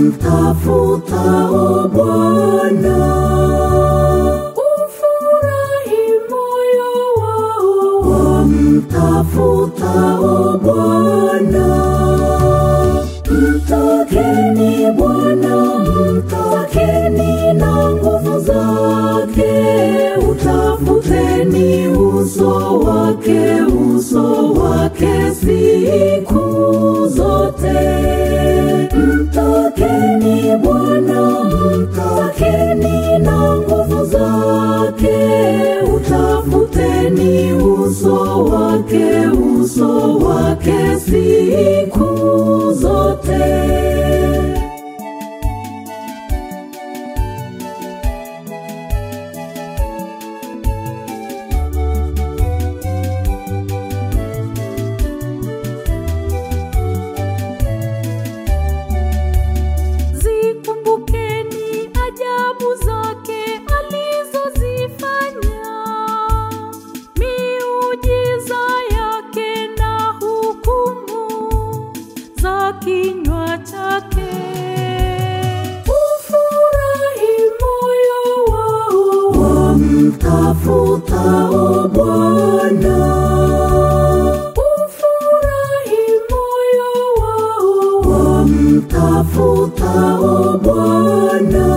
wamtafutao Bwana. Ufurahi moyo wao wamtafutao Bwana. Mtakeni Bwana, mtakeni na nguvu zake, utafuteni uso wake, uso wake siku zote. Mtakeni Bwana, mtakeni na nguvu zake, utafuteni uso wake, uso wake siku zote. Zikumbukeni ajabu zake alizozifanya, miujiza yake na hukumu za kinywa chake. Ufurahi moyo wao wamtafutao Bwana. Ufurahi moyo wao wamtafutao Bwana.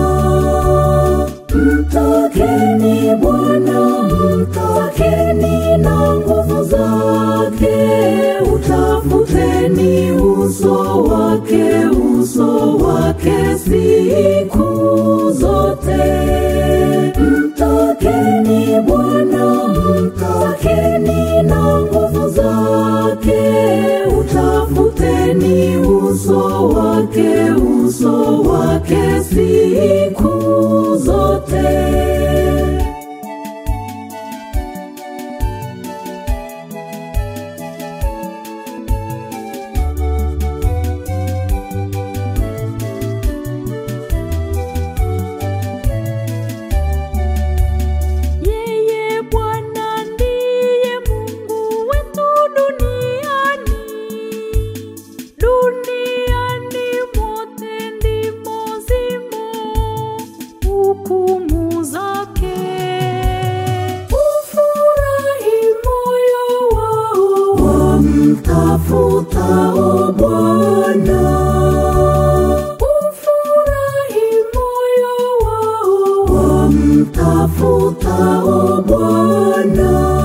Mtakeni Bwana, mtakeni na nguvu zake, utafuteni uso wake, uso wake siku zote. Mtakeni Bwana, mtakeni na nguvu zake, utafuteni uso wake, uso wake siku zote. Yeye Bwana ndiye Mungu wetu duniani. Duniani mote ndimo zimo hukumu zake. Ufurahi moyo wao wamtafutao Bwana. Ufurahi moyo wao wamtafutao Bwana.